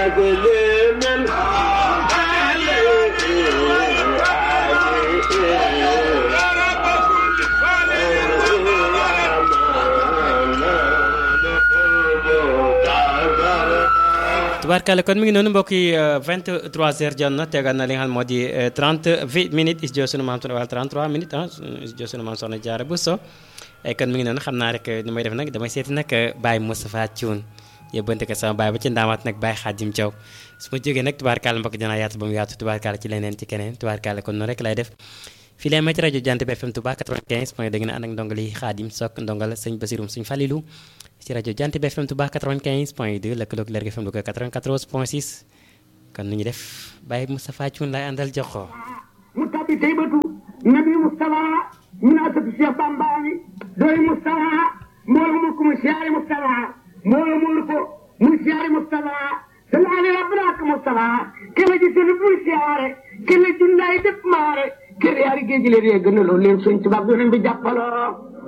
tubaarkàlla kon mi ngi noonu mbokk yi 23h jot na tegal na li nga xam moo di 30 minutes studio sunu maam wala 33 minutes ah studio sunu maam soxna Diarra Bousso kon mi ngi noonu xam naa rek ni may def nag damay seeti nag Baye Moustapha Thioune yóbbante ko sama baay ba ci ndaamaat nag Baye Khadim Thiaw su ma jógee nag tubaarkàlla mbokk dinaa yaatu ba mu yaatu tubaarkàlla ci leneen ci keneen tubaarkàlla kon noonu rek lay def fii lay may ci rajo Jant bi FM Touba 95 point da ngeen ànd ak ndongal yi Khadim Sok ndongal sëñ Basirum suñ Falilou ci rajo Jant bi FM Touba 95 point 2 lëkkaloog Lergui FM Louga 94 point 6 kon nu ñu def Baye Moustapha Thioune lay àndal jox ko mu tabbi taybatu nabi Moustapha min asatu Cheikh Bambaani doy Moustapha mbooloo mu ko mu siyaare Moustapha mbooloo mu ko mu siyaare Moustapha salaale rabbana ak Moustapha kele ji sunu bul siyaare kele jundaay def maare kele yaari géej leen yee gënaloo leen suñ tubaab yoneen bi jàppaloo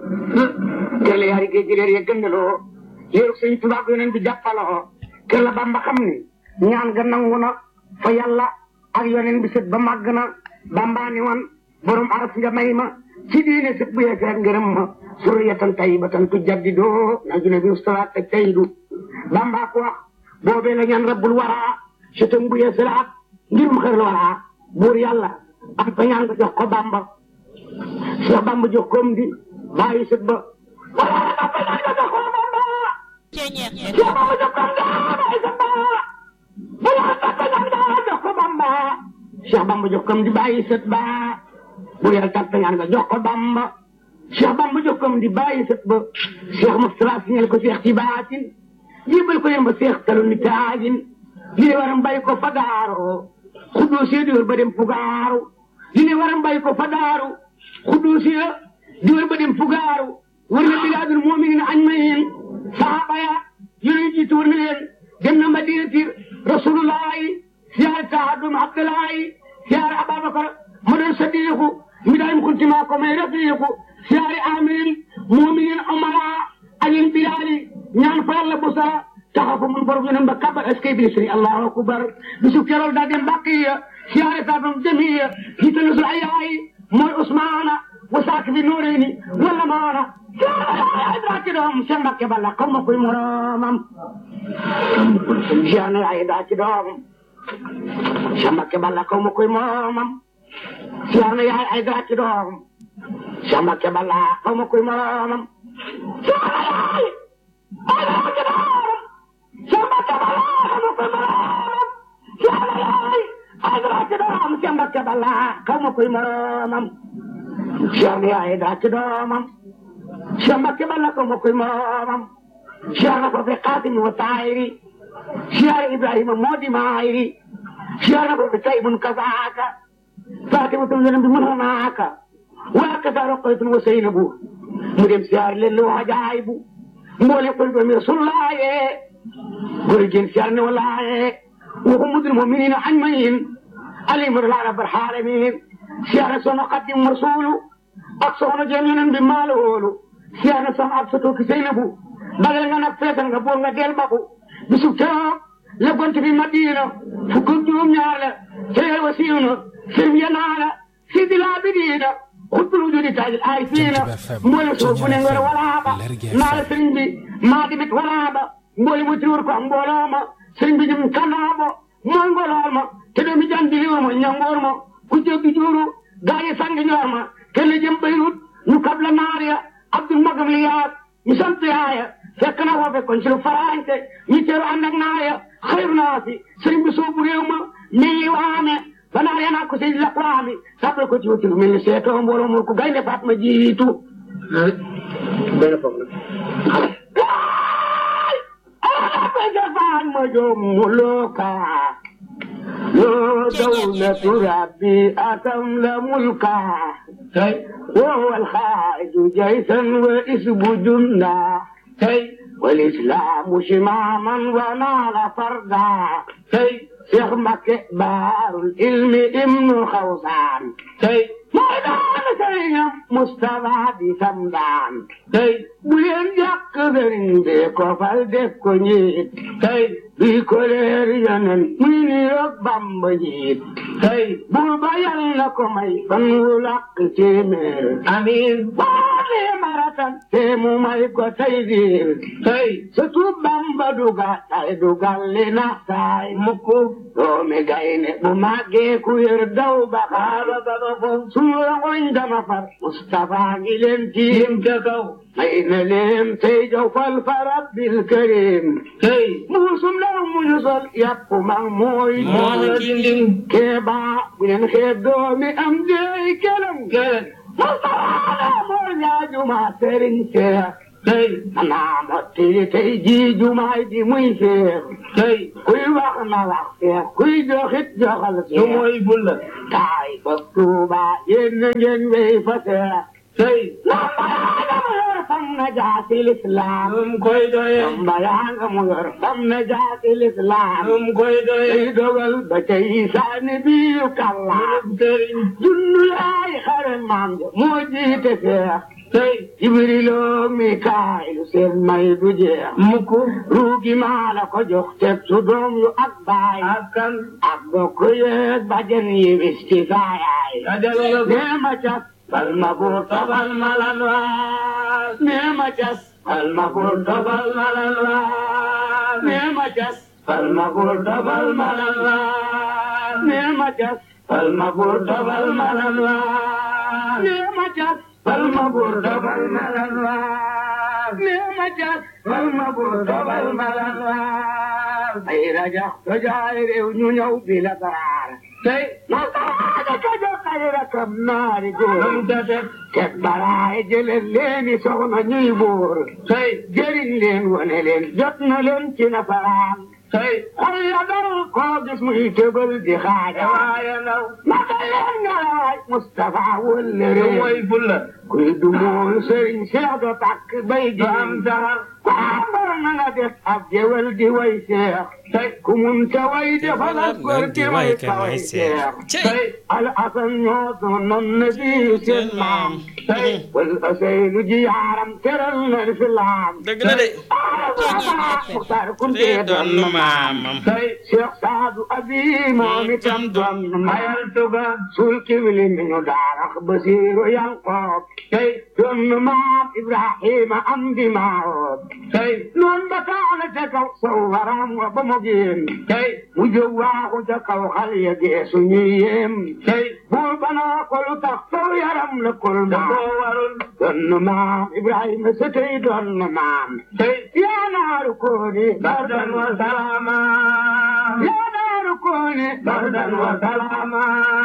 kele yaari géej leen yee gënaloo leen suñ tubaab yoneen bi jàppaloo kele Bamba xam ni ñaan ga nangu na fa yàlla ak yoneen bi sët ba màgg na Bamba ni woon borom araf nga may ma ci diine sët bu yeeseet ngërëm ma suriyatan tayyibatan tujaddidoo na june bi ustawaat te tayyidu Bamba ko wax boobee la ñaan rabbul waraa sëtam bu yeesalaat ngirum xër waraa buur yàlla am fa ñaan nga jox ko Bamba Cheikh Bamba jox koom di bàyyi sët ba wala am fa ñaan nga jox ko Bamba Cheikh Bamba jox koom di bàyyi sët ba wala am fa ñaan nga jox ko Bamba Cheikh Bamba jox koom di bàyyi sët ba buur yàlla tàgg fa ñaan nga jox ko Bamba Cheikh Bamba jox koom di bàyyi sët ba Cheikh Moustapha signal ko Cheikh ci baatin jébal ko yemba seex talu ni taajin li ne waram bay ko fa daaru xuddoo see diwar ba dem fugaaru li ne waram bay ko fa daaru xuddoo see diwar ba dem fugaaru war na bilaadul mu'minin añ ma yeen saxaaba ya yonent jiitu war na leen dem na madinati rasulullahi siyaare taadum abdullahi siyaare ababakar ma doon sadiqu mi daayim kuntima ko may rafiqu siyaare amin mu'minin umara ayin bilaali ñaan fa yàlla bu sa taxafu mun borom yoneen ba kabar est-ce que bi sëriñ allahu akbar bisu kerool daa dem bàqiya siyaare saatam jamiya jiitalu sul ayaay mooy usmaana wa saak bi nuureyni wala maana siyaare daa ci doom seen mbakke balla xaw ma koy moromam siyaare ay daa ci doom seen mbakke balla xaw ma koy moromam siyaare yaay ay daa ci doom seen mbakke balla xaw ma koy moromam siyaare yaay Mbacke Balla xaw ma koy moromam Cheikh yaay daa ci doomam Cheikh Mbacke Balla xaw ma koy moromam Cheikh na ko fi Xaatim wa Taayiri Cheikh Ibrahima moo di maayiri Cheikh na ko fi Taybun kazaaka Fatimatu yonent bi mën naaka waa kasa Roqaytun wa Seynabu mu dem siyaar leen lu wajaay bu mboole ko doomi Rasulullaaye góor jën siyaar ne walaaye waxu mudul mu'miniina ajma'iin alayhim rabbil aalamiin siyaar soxna Xaadim Rasuulu ak soxna jëm yonent bi maalo woolu siyaar na soxna ak soto ki Seynabu bagal nga nag feetal nga boor nga del baku bisu keroog la gont bi Madina fukk ak juróom ñaar la seyal wa siiw na sëriñ ya naa la sidi laa bi diina xutbul wujudi taajil ay fiina mboole suuf bu ne ngor walaaba naa la sëriñ bi maa dimit walaaba mboole mu tiwur ko mbooloo ma sëriñ bi jëm kanaabo mooy ngolool ma te doomi jandi liwur ma ñangoor ma ku jéggi juuru gaayi sangi ñoor ma kelle jëm Beyrut ñu kabla naar ya abdul magam li yaat ñu sant yaaya fekk na foofe kon ci lu faraante ñu teeru ànd ak naar ya xayru naa si sëriñ bi soobu réew ma nii waame ba naar ya naa ko sey la waami sàppal ko ci wuti lu mel ni seetoo mbooloo mu ko gaynde faat ma jiitu benn foog na jafaan ma joom muluka yoo dawlatu rabbi atam la mulka وهو الخارج جيشا واسم جندا والإسلام شماما ونال فردا Cheikh Mbacke baarul ilmi ibnu xawsaan tey mooy daan sëriñam Moustapha di sam daan tey bu leen jàkk sëriñ bi ko fal def ko njiit tey bii ko leer yonen muy ni roog Bamba njiit tey buur ba yal na ko may fan wu làkk téeméer amiin baale maratan te mu may ko tey diir tey surtout Bamba duga tay dugal li na saay mukk doomi gayne bu màggee ku yër daw ba xaaba ba ba fo sunu rangoñ dama far Mustafa ngi leen tiim ca kaw may na leen tey jow fal fa rabbil karim tey muusum law mu ñu sol yàpp mag mooy mooy dindin keeba bu leen xeeb doomi am deey kelam kelam Mustafa moo ñaajuma sëriñ Seex tey xanaa mottili tey jii jumaay di muy seex tey kuy wax na wax seex kuy joxit joxal seex su mooy bulla taay ba tuuba yéen na ngeen wéy fa seex tey lambayaanga mu yor fam na jaasi lislaam um koy doye lambayaanga mu yor fam na jaasi lislaam um koy doye tey dogal ba tey saani biiru kallaam sëriñ junnu yaay xare maam ja moo jiite seex tey Jibrilo Mikaayilu seen may du jeex mukk ruugi maa la ko jox teg su doom yu ak baay ak kan ak bokk yeeg bajen yi wis ci saayaay nee ma cas bal ma buur tobal ma lan waas nee ma cas bal ma buur tobal ma lan waas nee ma cas bal ma buur tobal ma lan waas nee ma cas bal ma buur tobal ma lan waas nee ma cas Palma bur dobal malan waar neema jas palma bur dobal malan waar ay raja rajaay réew ñu ñëw bi la baraar tey nasaraada ka jox ay rakam naari góor teg baraay jëleen leeni soxna ñuy buur tey jëriñ leen wane leen jot na leen ci nasaraan tey xol ya dal koo gis muy tëbal di xaaja waaye naw naka leen nga waay Moustapha wëlle réew mooy bulla kuy du mool sëriñ Seex do takk bay ji am saxar kwaambar na nga def ab jewel di way Seex tey ku mun te way defal ak góor di way ka way Seex tey al asan ñoo doonoon na bi seen maam tey wal aseynu ji yaaram teral na fi laam dëgg la de Muxtaar te Kunte doon nu maamam tey Cheikh Saadu Abi moom itam doon mayal tuga suul kibli mi ñu daarax Basiiru Yanqoob tey doon nu maam Ibrahima am di maawoob tey noon ba taana ca kaw sow waram wa ba mu génn tey mu jóg waaxu ca kaw xal ya geesu ñuy yéem tey buur ba naa ko lu tax sow yaram la kol maam warul doon nu maam Ibrahima sa tey doon nu maam tey yaa naaru kooni bardan wa salama yaa naaru kooni bardan wa salama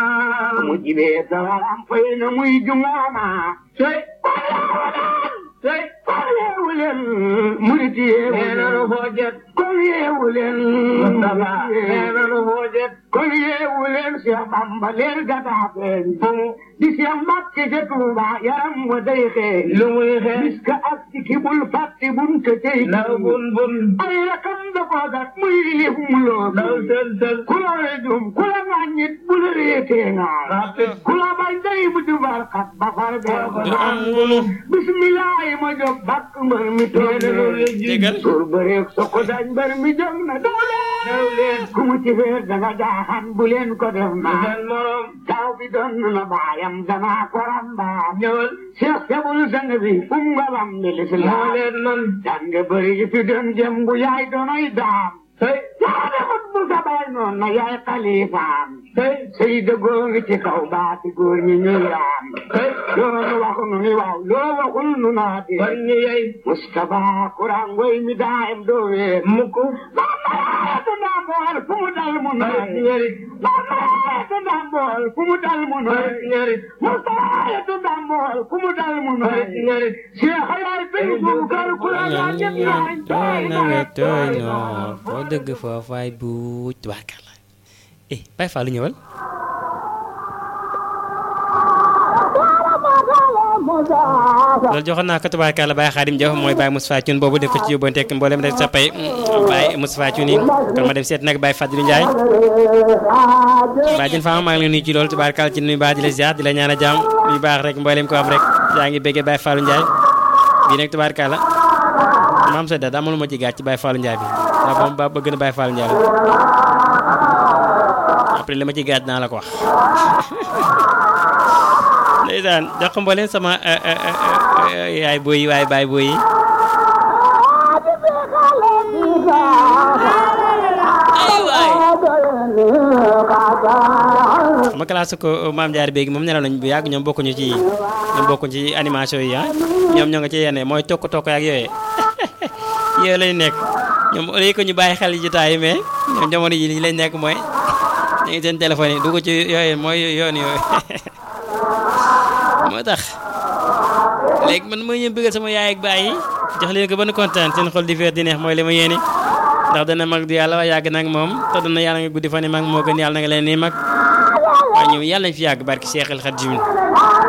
mu jibee sawaram fay na muy jungaama tey tey kon yeewu leen murit yeewu leen nanu foo jet kon yeewu leen Mustafa nee nanu foo jet kon yeewu leen Cheikh Bamba leen gataa feeñ di Cheikh Mbàkke ca Tuuba yaram wa day xeeñ lu muy xeeñ bis ka ak ci ki bul fàtte bun te tey naw bun bun ay rakam da koo gat muy lif mu loo naw sel sel ku la rejum ku la ŋàññit bu la réetee ngaa ku la bañ day bu di barkat ba far bee ko du am ngunu bismillah ma jóg bàkk mbër mi toog déggal suur bëreeg soko dañ mbër mi jóg na daw leen ku mu ci feer danga jaaxan bu leen ko def ma morom taw bi doon na baayam danaa ko rambaam ñëwal Cheikh Sebul sang bi um nga bam bi lislaam leen man jàng bëri yi fi doon jëm bu yaay doonoy daam tey yaa defut bu sa baay noon na yaay xalifaam tey sëy dëggoo ngi ci kaw baati góor ñi ñuy raam tey loolu waxu nu ni waaw loo waxul nu naati kon ñi yey Mustafa kuraan ngoy mi daayam doo wee mukk mamaayetu ndambool fu mu dal mu noy ñeri mamaayetu ndambool fu mu dal mu noy ñeri Mustafa ndambool fu mu dal mu noy ñeri Cheikh yaay bin buukar ku la gaa ñëpp nooy tooy nawet tooy noor foo dëgg foofaay buuj tubaarkàlla eh Baye Fallou ñëwal loolu joxoon naa ko tubaarkàlla Baye Xaadim Jaw mooy Baye Moustapha Thioune boobu def ko ci yóbbante ak mboolem rek sa pay Baye Moustapha Thioune yi kon ma dem seet nag Baye Fadilou Ndiaye Baye Jën Fama maa ngi leen nuyu ci loolu tubaarkàlla ci nuyu baax di la ziar di la ñaan a jàmm yu baax rek mboolem ko am rek yaa ngi béggee Baye Fallou Ndiaye bii nag tubaarkàlla maam sa da amul ma ci gàcc ci Baye Fallou Ndiaye bi ndax moom ba bëgg na Baye Fallou Ndiaye la après li ma ci gàcc naa la ko wax ndeysaan jox ko mbooleem sama yaay booy yi waaye baay booy yi ay waay ma classe ko maam jaar béegi moom nelaw nañ bu yàgg ñoom bokkuñu ci ñoom bokkuñu ci animation yi ah ñoom ñoo nga ci yenn mooy tokk tokk ak yooyee yooyu lañ nekk ñoom au lieu que ñu bàyyi xel jotaay yi mais ñoom jamono yi li lañ nekk mooy ñu ngi seen téléphone yi dugg ci yooyu mooy yoon yooyu moo tax léegi man mooy ñëw bëggal sama yaay ak baay yi jox leen ko ba nu kontaan seen xol di feer di neex mooy li ma yéene ndax dana mag du yàlla waaye yàgg nag moom te dana yàlla nga guddi fan yi mag moo gën yàlla na nga leen nii mag waaye ñoom yàlla nañ fi yàgg barki Seexal Xadiim